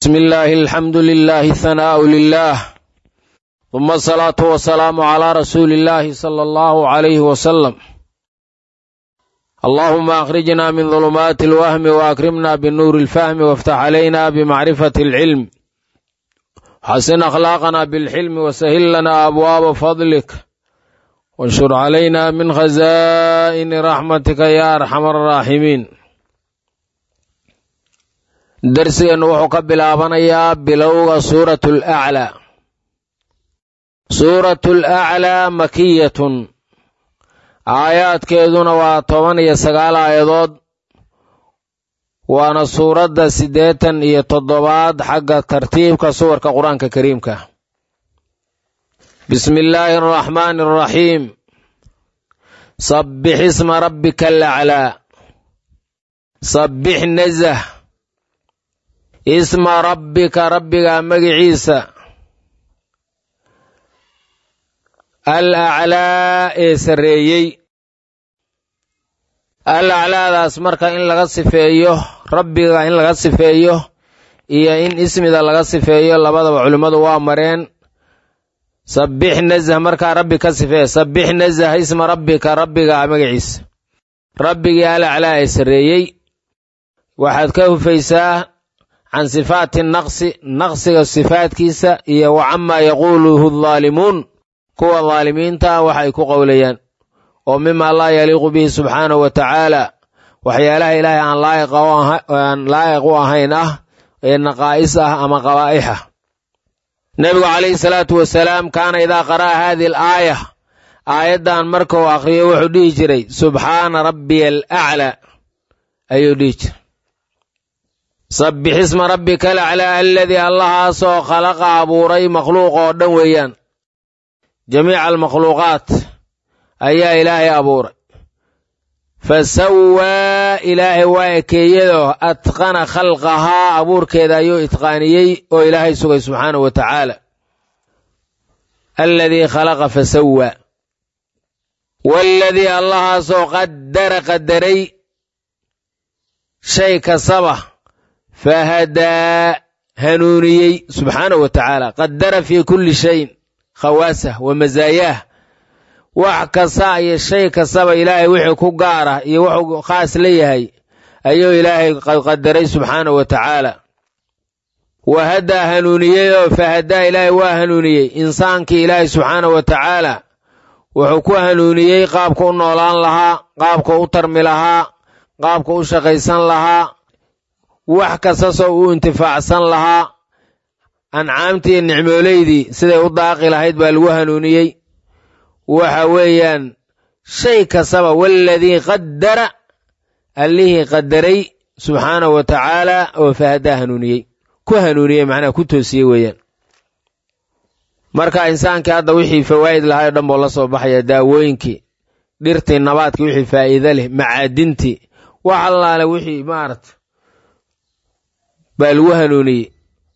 بسم الله الحمد لله الثناء لله ثم الصلاة والسلام على رسول الله صلى الله عليه وسلم اللهم أخرجنا من ظلمات الوهم وأكرمنا بالنور الفهم وافتح علينا بمعرفة العلم حسن أخلاقنا بالحلم وسهل لنا أبواب فضلك وانشر علينا من خزائن رحمتك يا أرحم الراحمين darsigeennu wuxuu ka bilaabanayaa bilowga suuratu alaclaa suuratu alaclaa makiyatun aayaadkeeduna waa toban iyo sagaal aayadood waana suuradda siddeetan iyo toddobaad xagga tartiibka suwarka qur-aanka kariimka bismi illaahi araxmaani araxiim sabbix isma rabbika alaclaa sabbix nazah isma rabbika rabbiga magiciisa al aclaa ee sarreeyey al aclaadaas marka in laga sifeeyo rabbiga in laga sifeeyo iyo in ismida laga sifeeyo labadaba culimmadu waa mareen sabbix nazah markaa rabbi ka sifeeya sabbix nazah isma rabbika rabbiga magaciisa rabbigii al aclaa ee sarreeyey waxaad ka hufaysaa can sifaati naqsi naqsiga sifaadkiisa iyo wa camaa yaquuluhu daalimuun kuwa daalimiinta waxa ay ku qowlayaan oo mima laa yaliiqu bihi subxaanahu wa tacaala waxyaalaha ilaahay aan laa'iq u ahayn ah ee naqaa'is ah ama qabaa'ix ah nebigu calayhi salaatu wasalaam kaana idaa qara'a haadihi al aaya aayaddan markuu akhriyo wuxuu dhihi jiray subxaana rabbiya alaclaa ayuu dhihi jiray sabbix isma rabbika alaclaa aladii allahaasoo khalaqa abuuray makhluuq oo dhan weeyaan jamiica almakhluuqaat ayaa ilaahay abuuray fa sawaa ilaahay waa ekeeyadoo atqana khalqahaa abuurkeeda ayuu itqaaniyey oo ilaahay sugay subxaanahu wa tacaala aladii khalaqa fa sawaa waaladii allahaasoo qaddara qadaray shay kastaba fahadaa hanuuniyey subxaanahu wa tacaala qadara fii kulli shayin khawaasah wa masaayaah wax kasta iyo shay kastaba ilaahay wixii ku gaara iyo wuxuu khaas la yahay ayuu ilaahay qadaray subxaanahu wa tacaala wa haddaa hanuuniyey oo fahadaa ilaahay waa hanuuniyey insaankii ilaahay subxaanahu wa tacaala wuxuu ku hanuuniyey qaabka u noolaan lahaa qaabka u tarmi lahaa qaabka u shaqaysan lahaa wax kastasoo uu intifaacsan lahaa ancaamtii iyo nicmooleydii siday u daaqi lahayd baa lagu hanuuniyey waxa weeyaan shay kastaba waaladii qaddara allihii qadaray subxaanahu wa tacaala oo fahadaa hanuuniyey ku hanuuniyey macnaha ku toosiyey weeyaan marka insaankii hadda wixii fawaa'id lahay o dhan buu la soo baxaya daawooyinkii dhirtii nabaadkii wixii faa'iide leh macaadintii wax allaale wixii maarata baa lagu hanuuniyey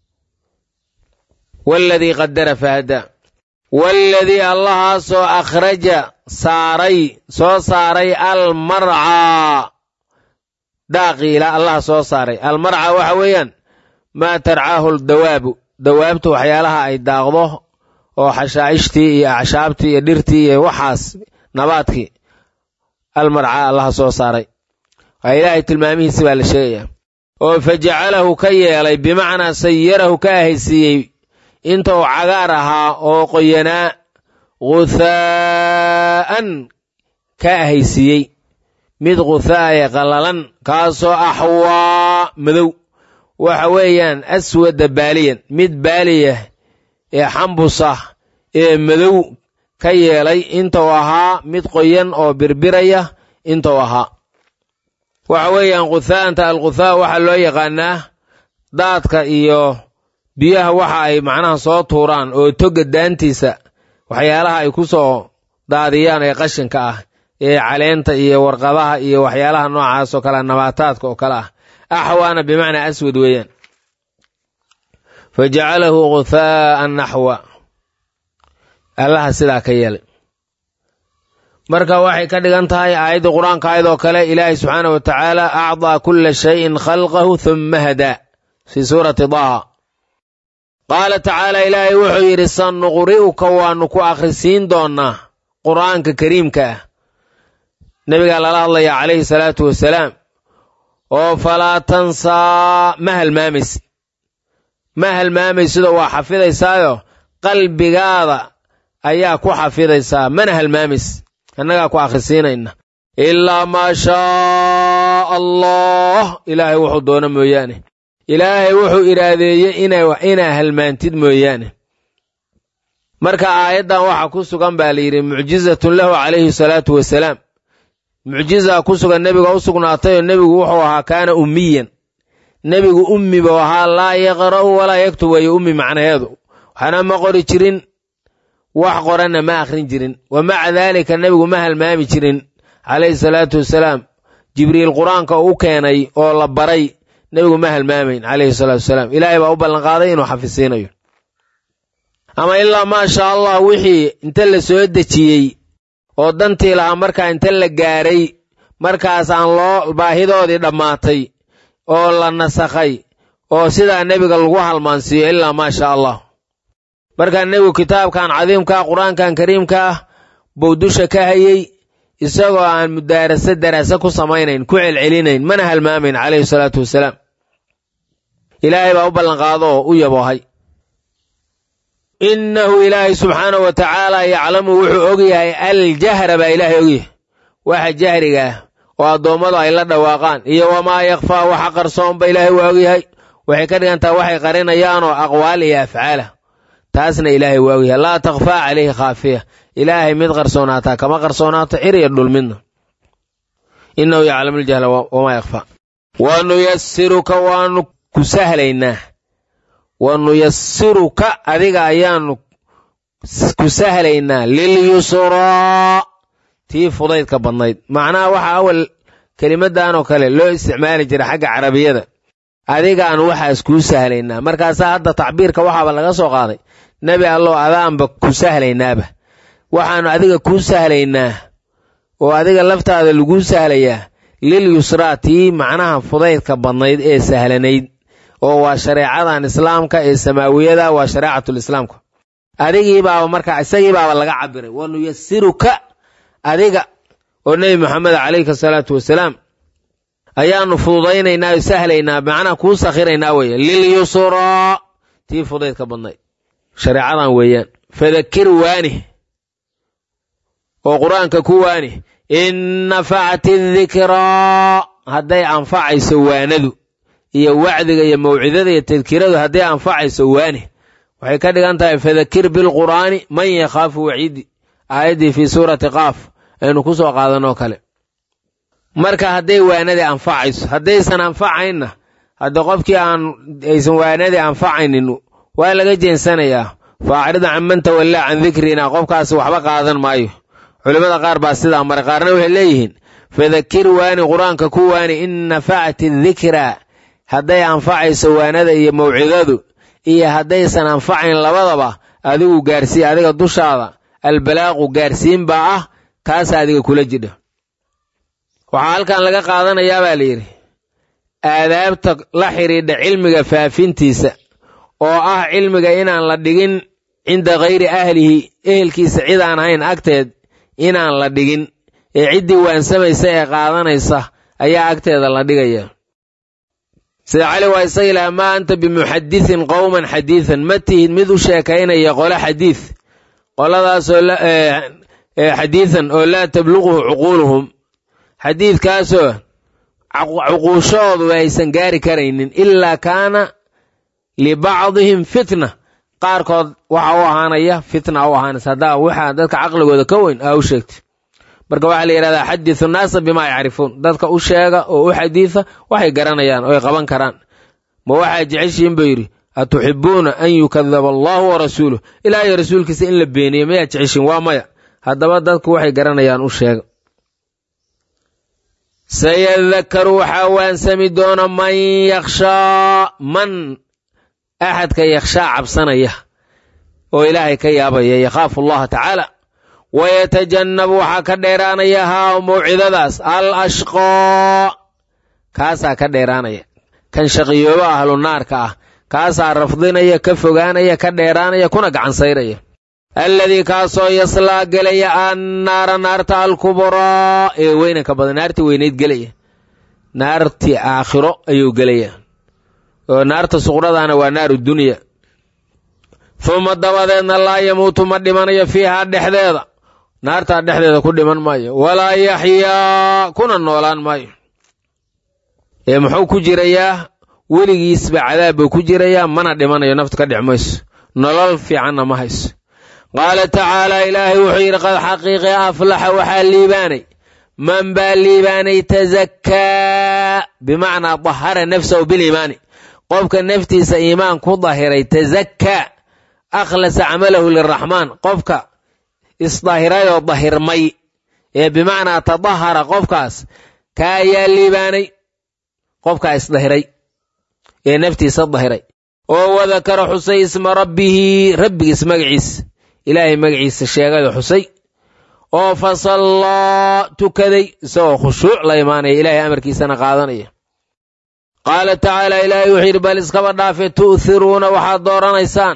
waaladii qadara fahadaa waaladii allahaasoo akhraja saaray soo saaray almarcaa daaqii ilaa allaha soo saaray almarcaa waxa weeyaan maa tarcaahu dawaabu dawaabtu waxyaalaha ay daaqdo oo xashaa'ishtii iyo acshaabtii iyo dhirtii iyo waxaas nabaadkii almarcaa allaha soo saaray waa ilaahay tilmaamihiisi baa la sheegaya oo fa jacalahu ka yeelay bimacnaa sayarahu ka ahaysiiyey inta uu cagaar ahaa oo qoyanaa guthaa'an ka ahaysiiyey mid ghuthaaye qallalan kaasoo axwaa madow waxa weeyaan aswada baaliyan mid baaliya ee xambusah ee madow ka yeelay intuu ahaa mid qoyan oo birbiraya intuu ahaa waxa weeyaan khuthaanta alkhuthaa waxaa loo yaqaanaa daadka iyo biyaha waxa ay macnaha soo tuuraan oo toga daantiisa waxyaalaha ay ku soo daadiyaan ee qashinka ah ee caleenta iyo warqadaha iyo waxyaalaha noocaas oo kale nabaataadka oo kale ah axwaana bimacnaa aswad weeyaan fa jacalahu guthaa'an naxwa allaha sidaa ka yeelay marka waxay ka dhigan tahay aayadda qur-aanka ayadoo kale ilaahay subxaana wa tacaala acdaa kulla shayin khalqahu thumma hadaa fii suurati daha qaala tacaala ilaahay wuxuu yidhi sanuqri'uka waannu ku akhrisiin doonnaa qur'aanka kariimka ah nebigaa lala hadlayaa calayhi salaatu wasalaam oo falaa tansaa ma halmaamaysid ma halmaamaysidoo waa xafidaysaayo qalbigaada ayaa ku xafidaysaa mana halmaamaysid annagaa ku akhrisiinayna ilaa maa shaa allah ilaahay wuxuu doono mooyaane ilaahay wuxuu iraadeeyey inaa halmaantid mooyaane marka aayaddan waxaa ku sugan baa la yidhi mucjizatun lahu calayhi salaatu wasalaam mucjizaa ku sugan nebiga u sugnaatayoo nebigu wuxuu ahaa kaana ummiyan nebigu ummi buu ahaa laa yaqra'u walaa yaktub wayo ummi macnaheedu waxna ma qori jirin wax qoranna ma akhrin jirin wa maca daalika nebigu ma halmaami jirin calayhi salaatu wasalaam jibriil qur-aanka u keenay oo la baray nebigu ma halmaamayn calayhi salaatu wasalaam ilaahay baa u ballanqaaday inuu xafisiinayo ama ilaa maa shaa allah wixii inta la soo dejiyey oo dantii lahaa markaa inta la gaaray markaas aan loo baahidoodii dhammaatay oo la nasakhay oo sidaa nebiga lagu halmaansiiyo ilaa maa shaa allah markaa nebigu kitaabkan cadiimkaa qur-aankan kariimka ah buu dusha ka hayey isagoo aan mudaarase daraase ku samaynayn ku celcelinayn mana halmaamayn calayhi salaatu wasalaam ilaahay baa u ballanqaado oo u yaboohay innahu ilaahay subxaanahu wa tacaala yaclamu wuxuu ogyahay aljahra baa ilaahay ogyahay waxa jahriga ah oo addoommadu ay la dhawaaqaan iyo wamaa yakfaa waxa qarsoonba ilaahay waa ogyahay waxay ka dhigantaha waxay qarinayaanoo aqwaal iyo afcaala taasna ilaahay waa ogyahay laa takhfaa calayhi khaafiya ilaahay mid qarsoonaataa kama qarsoonaato cir iyo dhul midna innahu yaclamu aljahla wamaa yakfaa wa nuyasiruka waanu ku sahlaynaa wa nuyasiruka adiga ayaanu ku sahlaynaa lilyusraa tii fudaydka badnayd macnaha waxa awal kelimaddan oo kale loo isticmaali jira xagga carabiyada adigaan waxaas kuu sahlaynaa markaasaa hadda tacbiirka waxaaba laga soo qaaday nebi allow adaanba ku sahlaynaaba waxaannu adiga kuu sahlaynaa oo adiga laftaada laguu sahlayaa lil yusraa tii macnaha fudaydka badnayd ee sahlanayd oo waa shareecadan islaamka ee samaawiyada waa shareecatulislaamka adigiibaaba markaa isagiibaaba laga cabiray wa nuyasiruka adiga oo nebi moxamed calayhi salaatu wasalaam ayaanu fududaynaynaa oo sahlaynaa macnaha kuu sakhiraynaa weeye lilyusraa tii fudaydka badnayd shareecadan weeyaan fadakir waani oo qur-aanka ku waani in nafacati dikraa hadday anfacayso waanadu iyo wacdiga iyo mawcidada iyo tadkiradu hadday anfacayso waani waxay ka dhigan tahay fadakir bilqur'aani man yakhaafu waciidi aayaddii fii suurati qaaf aynu ku soo qaadanoo kale marka hadday waanadii anfacayso haddaysan anfacaynna hadda qofkii aan aysan waanadii anfacaynin waa laga jeensanayaa faacrid can man tawallaa can dikrina qofkaasi waxba qaadan maayo culimmada qaar baa sidaa maray qaarna waxay leeyihiin fadakir waani qur-aanka ku waani in nafacati dikraa hadday anfacayso waanada iyo mawcidadu iyo haddaysan anfacayn labadaba adigu gaarsii adiga dushaada albalaaqu gaarsiin baa ah kaasa adiga kula jidha waxaa halkan laga qaadanayaa baa layidhi aadaabta la xidhiidha cilmiga faafintiisa oo ah cilmiga inaan la dhigin cinda khayri ahlihi ehelkiisa cid aan ahayn agteed inaan la dhigin ee ciddii waansamaysa ee qaadanaysa ayaa agteeda la dhigaya sida cali waa isaga ilaha maa anta bimuxadithin qowman xadiidan ma tihid mid u sheekaynaya qole xadiid qoladaasoo xadiidan oo laa tabluquhu cuquuluhum xadiidkaasoo cuquushoodu aysan gaari karaynin ilaa kaana libacdihim fitna qaarkood waxa u ahaanaya fitna u ahaanaysa haddaa waxaa dadka caqligooda ka weyn aa u sheegtay marka waxaa la yidhahdaa xadisu naasa bimaa yacrifuun dadka u sheega oo u xadiisa waxay garanayaan oo ay qaban karaan ma waxaa jeceshiin buu yidhi atuxibuuna an yukadaba allahu wa rasuuluh ilaahay rasuulkiisa in la beeniyo mayaa jeceshiin waa maya haddaba dadku waxay garanayaan u sheega sayadakaru waxaa waansami doona man yakhshaa man axadka yakhshaa cabsanaya oo ilaahay ka yaabaya yakhaafu allaha tacaala wayatajannabu waxaa ka dheeraanaya haa mawcidadaas al ashqaa kaasaa ka dheeraanaya kan shaqiyooba ahlu naarka ah kaasaa rafdinaya ka fogaanaya ka dheeraanaya kuna gacansayraya alladii kaasoo yaslaa gelaya annaara naarta alkubraa ee weynanka badan naartii weynayd gelaya naartii aakhiro ayuu gelaya oo naarta suqradaana waa naaru dunya uma dabadeedna laa yamuutu ma dhimanayo fiihaa dhexdeeda naartaa dhexdeeda ku dhiman maayo walaa yaxyaa kuna noolaan maayo ee muxuu ku jirayaa weligiisba cadaab buu ku jirayaa mana dhimanayo naftu ka dhex mayso nolol fiicanna ma hayso qaala tacaalaa ilaahay wuxuu yidhi qad xaqiiqi aflaxa waxaa liibaanay man baa liibaanay tazakkaa bimacnaa dahara nafsahu biliimaani qofka naftiisa iimaan ku dahiray tazakkaa akhlasa camalahu liraxmaan qofka isdahirayoo dahirmay ee bimacnaa tadahara qofkaas kaa ayaa liibaanay qofkaa isdahiray ee naftiisa dahiray oo wadakara xusay isma rabbihi rabbigiis magaciis ilaahay magaciisa sheegayoo xusay oo fasallaa tukaday isagoo khushuuc la imaanaya ilaahay amarkiisana qaadanaya qaala tacaala ilaahay wuxuu yidhi bal iskaba dhaafe tu'thiruuna waxaad dooranaysaan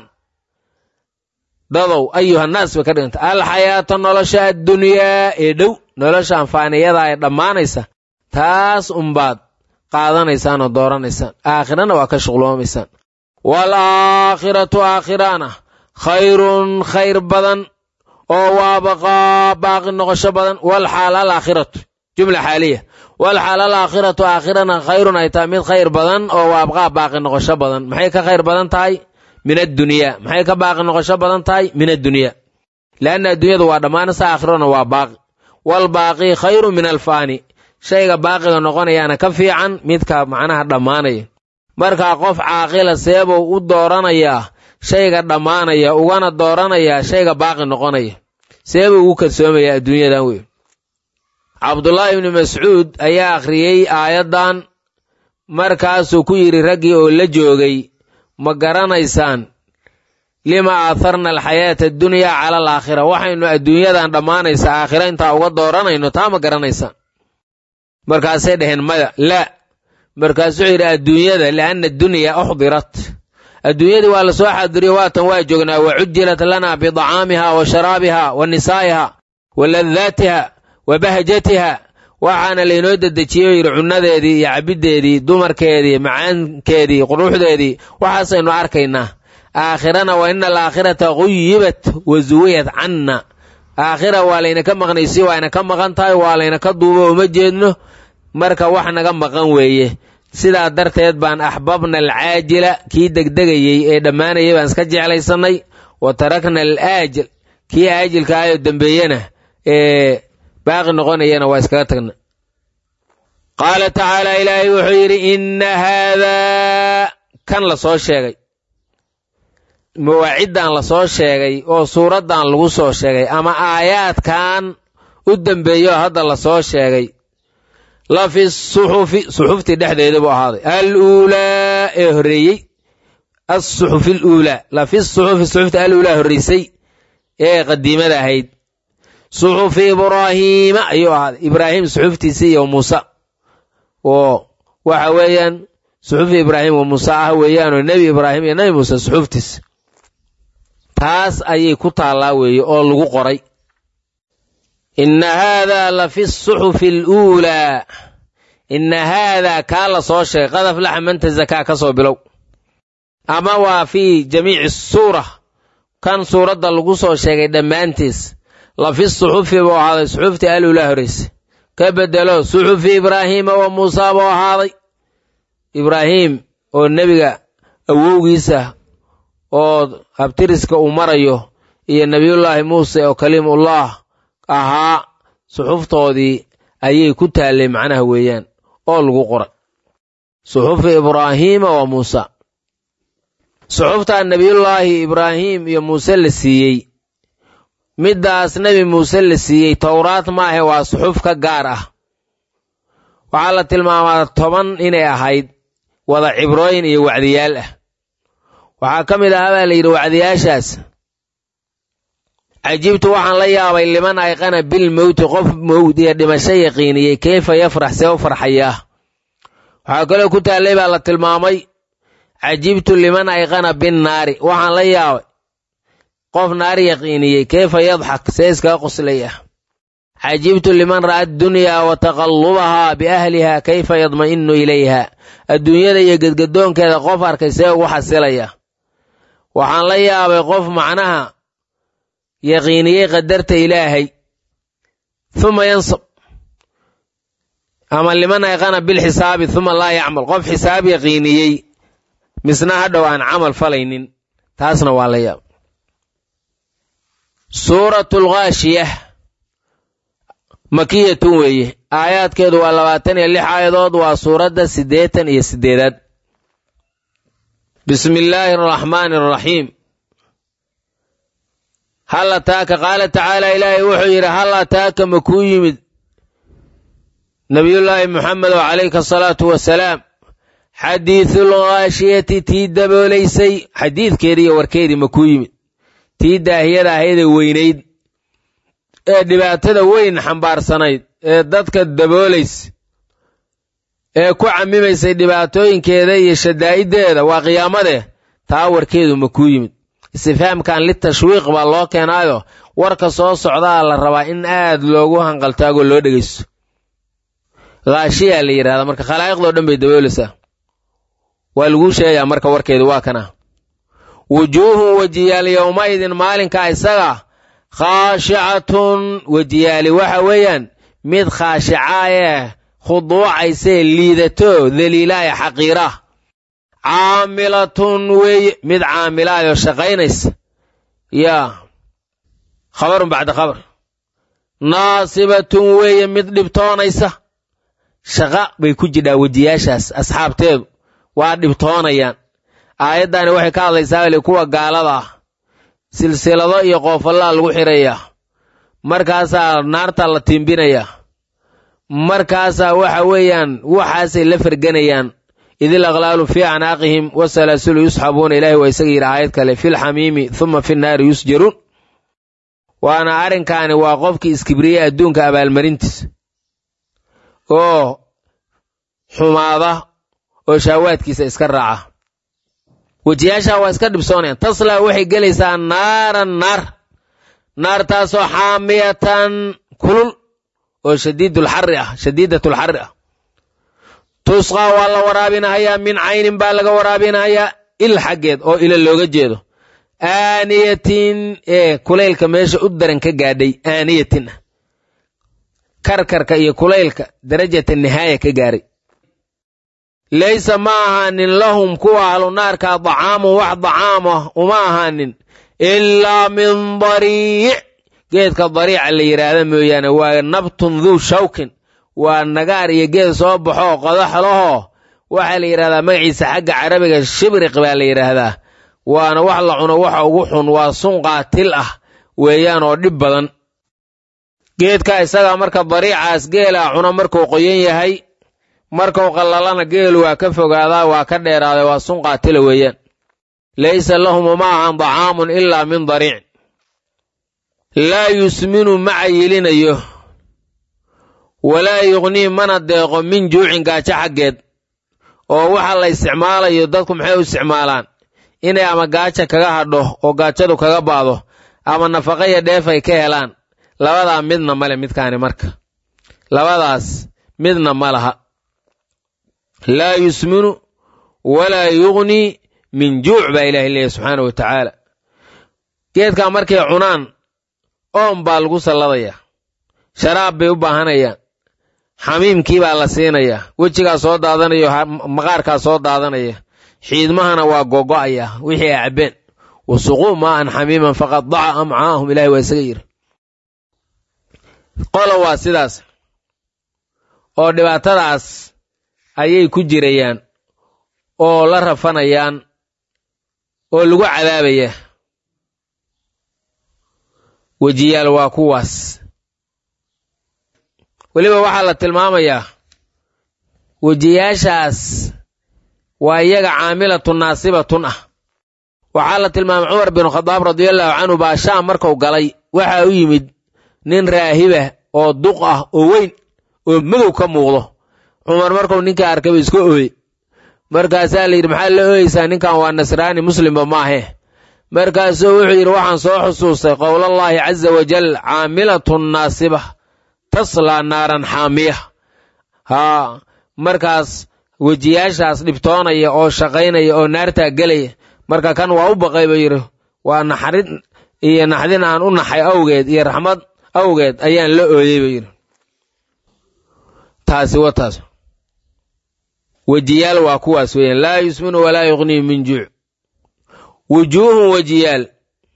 dadow ayuhannaas bay ka dhiganta alxayaata nolosha addunyaa ee dhow nolosha anfaaniyada ee dhammaanaysa taas umbaad qaadanaysaan oo dooranaysaan aakhirana waa ka shuqloomaysaan waalaakhiratu aakhirana khayrun khayr badan oo waabaqaa baaqi noqosho badan walxaal alaakhiratu jumla xaaliya walxaal alaakhiratu aakhirana khayrun ay tahay mid khayr badan oo waabqaa baaqi noqosho badan maxay ka khayr badan tahay min addunyaa maxay ka baaqi noqosho badan tahay min addunyaa leanna adduunyadu waa dhammaanaysa aakhirona waa baaqi walbaaqi khayru min alfaani shayga baaqiga noqonayaana ka fiican midka macnaha dhammaanaya markaa qof caaqila seebuu u dooranayaa shayga dhammaanaya ugana dooranayaa shayga baaqi noqonaya seebuu ugu kalsoomayaa adduunyadan wey cabdullaahi ibni mascuud ayaa akhriyey aayaddan markaasuu ku yidhi raggii oo la joogay ma garanaysaan lima aatharna alxayaata addunyaa cala alaakhira waxaynu adduunyadan dhammaanaysa aakhira intaa uga dooranayno taa ma garanaysaan markaasay dhaheen maya laa markaasuu yidhi adduunyada lianna addunyaa uxdirat adduunyadii waa la soo xaadiriyo waatan waa joognaa wa cujilat lana bidacaamiha wa sharaabiha wa nisaa'iha wa ladaatiha wa bahjatiha waxaana laynoo dedejiyey oo yidhi cunnadeedii iyo cabiddeedii dumarkeedii macaankeedii quruxdeedii waxaasaynu arkaynaa aakhirana wa ina alaakhirata guyibat wa suwiyat canna aakhira waa laynaka maqnaysi waa ynaka maqan tahay waa laynaka duubo uma jeedno marka wax naga maqan weeye sidaa darteed baan axbabna alcaajila kii degdegayey ee dhammaanayay baan iska jeclaysannay wa tarakna alaajil kii aajilka ahayoo dembeeyena ee baaqi noqonayana waa iskaga tagna qaala tacaala ilaahay wuxuu yidhi inna haadaa kan la soo sheegay mawaaciddan la soo sheegay oo suuraddan lagu soo sheegay ama aayaadkan u dembeeyo hadda la soo sheegay la fi suxufi suxuftii dhexdeeda buu ahaaday al uulaa ee horreeyey asuxufi aluulaa la fi suxufi suxufta al uulaa horreysay ee qadiimada ahayd suxufi ibraahiima ayuu ahaaday ibraahim suxuftiisii iyo muuse oo waxa weeyaan suxufi ibraahim wa muuse ah weeyaanoo nebi ibraahim iyo nebi muuse suxuftiis taas ayay ku taallaa weeye oo lagu qoray inna haadaa la fi suxufi aluulaa inna haadaa kaa la soo sheegay qad aflaxa man tazakaa ka soo bilow ama waa fii jamiici suura kan suuradda lagu soo sheegay dhammaantiis la fi suxufi buu ahaaday suxuftii aluulaa horreyse ka bedelo suxufi ibraahiima wa muusaa buu ahaaday ibraahiim oo nebiga awowgiisa oo habtiriska uu marayo iyo nebiyullaahi muuse oo kaliimullah ahaa suxuftoodii ayay ku taallay macnaha weeyaan oo lagu qoray suxufi ibraahiima wa muusa suxuftaa nebiyullaahi ibraahim iyo muuse la siiyey middaas nebi muuse la siiyey towraad maahe waa suxuf ka gaar ah waxaa la tilmaamaa toban inay ahayd wada cibrooyin iyo wacdiyaal ah waxaa ka mid ahaa baa la yidhi wacdiyaashaas cajibtu waxaan la yaabay liman ayqana bil mowti qof mowd iyo dhimasho yaqiiniyey keyfa yafrax see u farxayaa waxaa kaloo ku taallay baa la tilmaamay cajibtu liman ayqana binnaari waxaan la yaabay qof naar yaqiiniyey keyfa yadxak see iskaga qoslaya cajibtu liman ra'a addunyaa wa taqallubahaa biahliha kayfa yadma'inu ilayha adduunyada iyo gedgadoonkeeda qof arkay see ugu xasilaya waxaan la yaabay qof macnaha yaqiiniyey qadarta ilaahay uma yansab ama liman ayqana bilxisaabi uma laa yacmal qof xisaab yaqiiniyey misna hadhow aan camal falaynin taasna waa la yaab suuratu lghaashiyah makiyatun weeye aayaadkeedu waa labaatan iyo lix aayadood waa suuradda siddeetan iyo siddeedaad bismi illaahi araxmaani araxiim hal ataaka qaala tacaala ilaahay wuxuu yidhi hal ataaka ma kuu yimid nabiyullaahi muxamedo calayka asalaatu wasalaam xadiidul ghaashiyati tii daboolaysay xadiidkeedii iyo warkeedii ma kuu yimid tii daahiyada ahaydee weynayd ee dhibaatada weyn xambaarsanayd ee dadka daboolaysa ee ku cammimaysay dhibaatooyinkeeda iyo shadaa'iddeeda waa qiyaamadee taa warkeedu ma kuu yimid istifhaamkan litashwiiq baa loo keenaayo warka soo socdaa la rabaa in aad loogu hanqaltaagoo loo dhegaysto haashiyaa la yidhahdaa marka khalaa'iqdoo dhan bay daboolaysaa waa laguu sheegaa marka warkeedu waa kana wujuuhun wejiyaal yowmaidin maalinkaa isaga khaashicatun wejiyaali waxa weeyaan mid khaashicaayee khuduucaysee liidato daliilaaya xaqiira caamilatun weeye mid caamilaayoo shaqaynaysa yaa khabarun bacda khabar naasibatun weeye mid dhibtoonaysa shaqa bay ku jidhaa wejiyaashaas asxaabteedu waa dhibtoonayaan aayaddani waxay ka hadlaysaa weli kuwa gaalada ah silsilado iyo qoofallaa lagu xirayaa markaasaa naarta la tiimbinayaa markaasaa waxa weeyaan waxaasay la ferganayaan idil aqlaalu fii acnaaqihim wasalaasulu yusxabuuna ilaahi waa isaga yidhi aayad kale filxamiimi huma fi nnaari yusjaruun waana arrinkaani waa qofkii iskibriye adduunka abaalmarintiisa oo xumaada oo shaawaadkiisa iska raaca wejiyaashaa waa iska dhibsoonayaan taslaa waxay gelaysaa naaran naar naartaasoo xaamiyatan kulul oo shadiidulxarri ah shadiidatulxarri ah tusqaa waa la waraabinahayaa min caynin baa laga waraabinahayaa il xaggeed oo ila looga jeedo aaniyatin ee kulaylka meesha u daran ka gaadhay aaniyatin ah karkarka iyo kulaylka darajata nihaaya ka gaaray laysa ma ahaanin lahum kuwa ahlu naarkaa dacaamun wax dacaam ah uma ahaanin ilaa min dariic geedka dariica la yidhaahda mooyaane waa nabtun duu shawkin waa nagaar iyo geed soo baxoo qodax lahoo waxaa la yidhahdaa magaciisa xagga carabiga shibriq baa la yidhaahdaa waana wax la cuno waxa ugu xun waa sun qaatil ah weeyaan oo dhib badan geedka isaga marka dariicaas geelaa cuno markuu qoyan yahay markuu qallalana geelu waa ka fogaadaa waa ka dheeraaday waa sun qaatila weeyaan laysa lahum uma ahan dacaamun ilaa min dariic laa yusminu ma cayilinayo walaa yuqnii mana deeqo min juucin gaajo xaggeed oo waxa la isticmaalayo dadku maxay u isticmaalaan inay ama gaaja kaga hadho oo gaajadu kaga baado ama nafaqa iyo dheef ay ka helaan labadaa midna male midkaani marka labadaas midna ma laha laa yusminu walaa yugnii min juuc baa ilahi leeyahy subxaana wa tacaala geedkaa markay cunaan oon baa lagu salladayaa sharaab bay u baahanayaan xamiimkii baa la siinayaa wejigaa soo daadanaya maqaarkaa soo daadanaya xiidmahana waa gogo'aya wixii ay cabbeen wasuquu maa'an xamiiman faqad daca amcaahum ilahi waa isaga yidhi qola waa sidaas oo dhibaatadaas ayay ku jirayaan oo la rafanayaan oo lagu cadaabaya wejiyaal waa kuwaas weliba waxaa la tilmaamayaa wejiyaashaas waa iyaga caamilatun naasibatun ah waxaa la tilmaamay cumar bin khadaab radiallahu canhu baa shaam marku galay waxaa u yimid nin raahibah oo duq ah oo weyn oo madow ka muuqdo cumar markuu ninkai arkay ba iska ooye markaasaa la yidhi maxaa la ooyeysaa ninkan waa nasraani muslimba maahe markaasuu wuxuu yidhi waxaan soo xusuustay qowlallaahi caza wajal caamilatun naasiba taslaa naaran xaamiya haa markaas wejiyaashaas dhibtoonaya oo shaqaynaya oo naartaa gelaya marka kan waa u baqay buu yidhi waa naxarin iyo naxdin aan u naxay awgeed iyo raxmad awgeed ayaan la ooyey buu yidhi taasi wa taas wejiyaal waa kuwaas weeyaan laa yusminu walaa yuqnii min juuc wujuuhun wejiyaal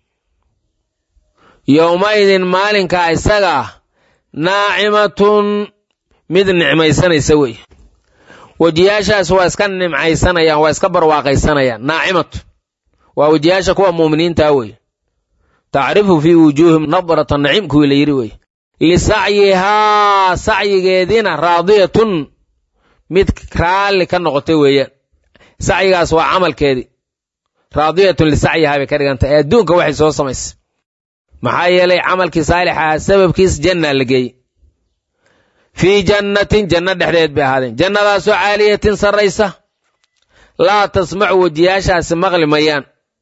yowmaidin maalinkaa isaga ah naacimatun mid nicmaysanaysa wey wejiyaashaas waa iska nimcaysanayaan waa iska barwaaqaysanayaan naacimatu waa wejiyaasha kuwa muuminiintaa wey tacrifu fii wujuuhim nadrata naciim kuwii la yidhi wey lisacyihaa sacyigeediina raadiyatun mid raalli ka noqotay weeyaan sacyigaas waa camalkeedii raadiyatun lisacyihaa bay ka dhigantay ee adduunka waxay soo samaysay maxaa yeelay camalkii saalix ahaa sababkiis jannaa la geeyey fii jannatin janno dhexdeed bay ahaadeen jannadaasoo caaliyatin sarraysa laa tasmacu wejiyaashaasi maqli mayaan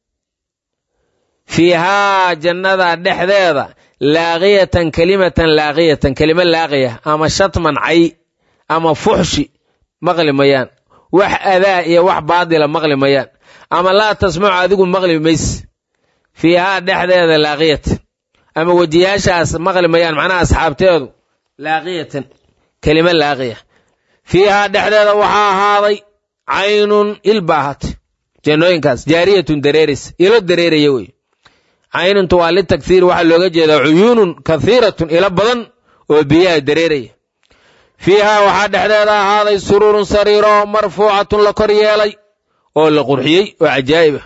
fiihaa jannada dhexdeeda laaqiyatan kelimatan laaqiyatan kelimo laaqiya ama shatman cay ama fuxshi maqli mayaan wax adaa iyo wax baadila maqli mayaan ama laa tasmacu adigu maqli mayse fiihaa dhexdeeda laaqiyatan ama wejiyaashaas maqli mayaan macnaha asxaabteedu laaqiyatan kelimo laaqiya fiihaa dhexdeeda waxaa ahaaday caynun il ba ahaatay jannooyinkaas jaariyatun dareeraysa ilo dareeraya wey caynuntu waa litakhiir waxaa looga jeedaa cuyuunun kathiiratun ilo badan oo biyaha dareeraya fiihaa waxaa dhexdeeda ahaaday suruurun sariiro marfuucatun la kor yeelay oo la qurxiyey oo cajaa'ib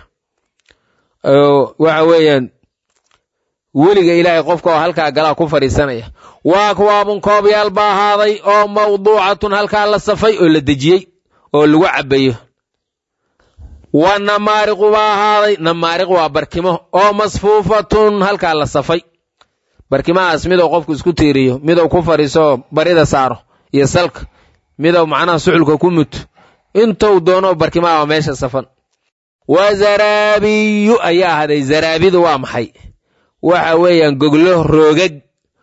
ah waxa weeyaan weliga ilaahay qofka oo halkaa galaa ku fadhiisanaya waa akwaabun koobyaal ba ahaaday oo mawduucatun halkaa la safay oo la dejiyey oo lagu cabbayo wa namaariqu baa ahaaday namaariq waa barkimo oo masfuufatun halkaa la safay barkimahaas midou qofku isku tiiriyo midou ku fadhiiso barida saaro iyo salka midou macnaha suxulka ku muto intou doono barkimaha waa meesha safan wa zaraabiyu ayaa ahaaday zaraabidu waa maxay waxa weeyaan goglo roogag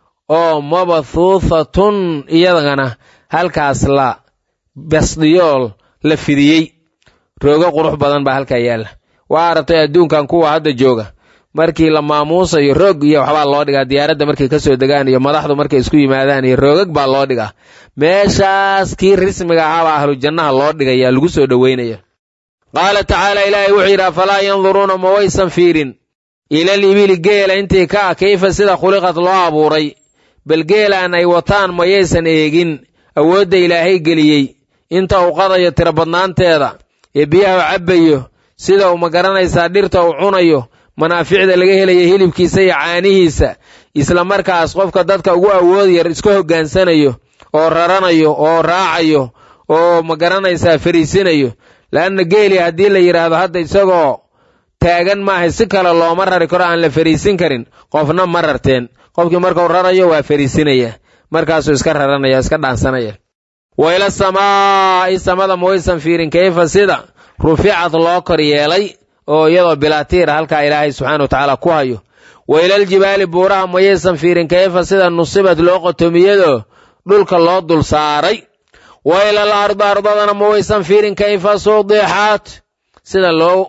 oo mabathuuthatun iyadana halkaas la basdiyool la fidiyey roogo qurux badan baa halkaa yaalla waa aragtay adduunkan kuwa hadda jooga markii la maamuusayo roog iyo waxbaa loo dhigaa diyaaradda markay ka soo degaan iyo madaxdu markay isku yimaadaan iyo roogag baa loo dhigaa meeshaas kii rismiga ahaabaa ahlu jannaha loo dhigaya lagu soo dhoweynaya qaala tacaala ilaahay wuxuu yidhi afalaa yanduruuna ma waysan fiirin ilal ibili geela intii ka ah kayfa sida khuliqad loo abuuray bal geelaan ay wataan mayaysan eegin awoodda ilaahay geliyey inta uu qadayo tiro badnaanteeda ee biyaha u cabbayo sida uu ma garanaysaa dhirta uu cunayo manaaficda laga helayo hilibkiisa iyo caanihiisa isla markaas qofka dadka ugu awood yar iska hoggaansanayo oo raranayo oo raacayo oo ma garanaysaa fariisinayo la'anna geeli haddii la yidhaahdo hadda isagoo taagan maahay si kale looma rari karo aan la fariisin karin qofna ma rarteen qofkii markuu rarayo waa fariisinaya markaasuu iska raranaya iska dhaansanaya wa ila samaa'i samada ma waysan fiirin kayfa sida ruficad loo kor yeelay oo iyadoo bilaatiira halkaa ilaahay subxaana wa tacaala ku hayo wa ilaljibaali buuraha mayaysan fiirin kayfa sida nusibad loo qotomiyadoo dhulka loo dul saaray wa ilal ardi ardadana ma waysan fiirin kayfa sudixaat sida loo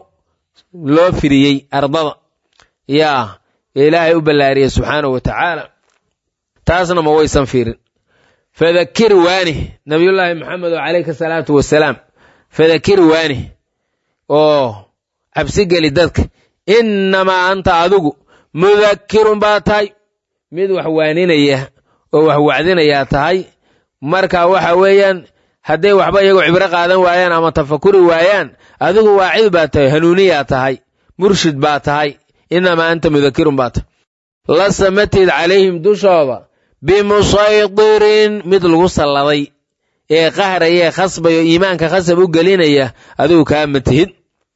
loo firiyey ardada yaa ilaahay u ballaariyey subxaanahu wa tacaala taasna ma waysan fiirin fadakir waani nabiyullaahi maxamed oo calayhi salaatu wasalaam fadakir waani oo cabsigeli dadka innamaa anta adigu mudakirun baa tahay mid wax waaninaya oo wax wacdinayaa tahay marka waxa weeyaan hadday waxba iyagoo cibro qaadan waayaan ama tafakuri waayaan adigu waacid baa tahay hanuuniyaa tahay murshid baa tahay innamaa anta mudakirun baa tahay lasa matid calayhim dushooda bimusaydirin mid lagu salladay ee qahraya ee khasbayo iimaanka khasab u gelinaya adigu kaama tihid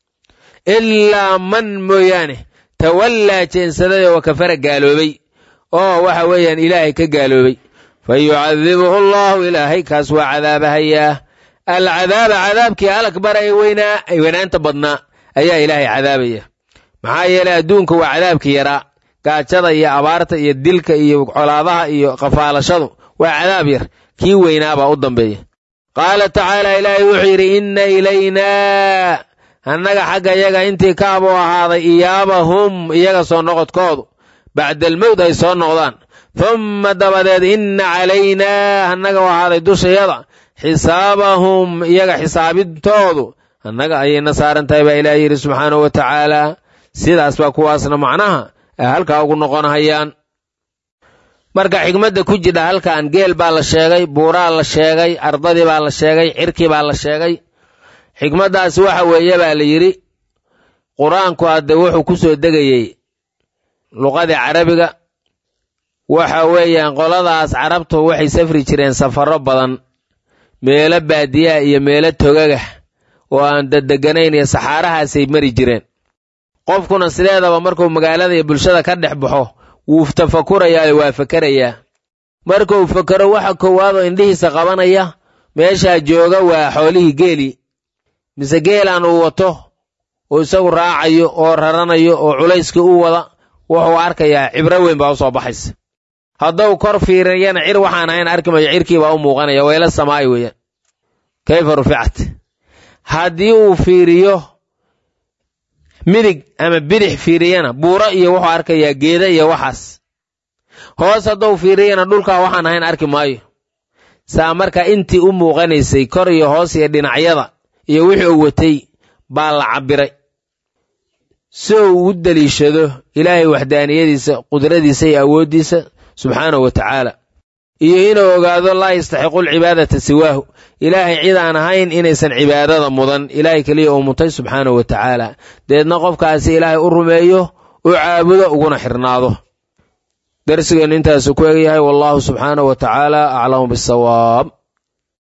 ilaa man mooyaane tawallaa jeensaday oo kafara gaaloobay oo waxa weeyaan ilaahay ka gaaloobay fa yucadibuhu allaahu ilaahay kaas waa cadaabahayaa alcadaaba cadaabkii alakbar ee weynaa ay weynaanta badnaa ayaa ilaahay cadaabaya maxaa yeelay adduunka waa cadaabkii yaraa gaajada iyo abaarta iyo dilka iyo colaadaha iyo qafaalashadu waa cadaab yar kii weynaabaa u dambeeya qaala tacaala ilaahay wuxuu yidhi inna ilaynaa annaga xagga iyaga intii kaabuu ahaaday iyaabahum iyaga soo noqodkoodu bacdalmowd ay soo noqdaan humma dabadeed inna calaynaa annaga u ahaaday dushayada xisaabahum iyaga xisaabintoodu annaga ayayna saaran tahay baa ilaah yidhi subxaanahu wa tacaala sidaas baa kuwaasna macnaha ay halkaa ugu noqonhayaan marka xigmadda ku jidha halkan geel baa la sheegay buuraa la sheegay ardadii baa la sheegay cirkii baa la sheegay xikmaddaasi waxa weeye baa la yidhi qur-aanku hadde wuxuu ku soo degayey luqadii carabiga waxa weeyaan qoladaas carabtu waxay safri jireen safarro badan meelo baadiyaha iyo meelo togagah oo aan daddeganayn iyo saxaarahaasay mari jireen qofkuna sideedaba markuu magaalada iyo bulshada ka dhex baxo wuu tafakurayaa waa fakerayaa markuu fakero waxa koowaadoo indhihiisa qabanaya meeshaa jooga waa xoolihii geeli mise geelaan uu wato oo isagu raacayo oo raranayo oo culayskii u wada wuxuu arkayaa cibro weyn baa u soo baxaysa hadduu kor fiiriyana cir waxaan ahayn arki mayo cirkiibaa u muuqanaya wayla samaa'i weeyaan kayfa ruficat haddii uu fiiriyo midig ama bidix fiiriyana buuro iyo wuxuu arkayaa geeda iyo waxaas hoos hadduu fiiriyana dhulkaa waxaan ahayn arki maayo saa marka intii u muuqanaysay kor iyo hoos iyo dhinacyada iyo wixii uu watay baa la cabbiray si uu u deliishado ilaahay waxdaaniyadiisa qudradiisa iyo awooddiisa subxaanahu wa tacaala iyo inuu ogaado laa yastaxiqu alcibaadata siwaahu ilaahay cid aan ahayn inaysan cibaadada mudan ilaahay keliya uu mutay subxaanahu wa tacaala deedna qofkaasi ilaahay u rumeeyo u caabudo uguna xirnaado darsigeennu intaasu ku egyahay wallahu subxaanahu wa tacaala aclamu bisawaab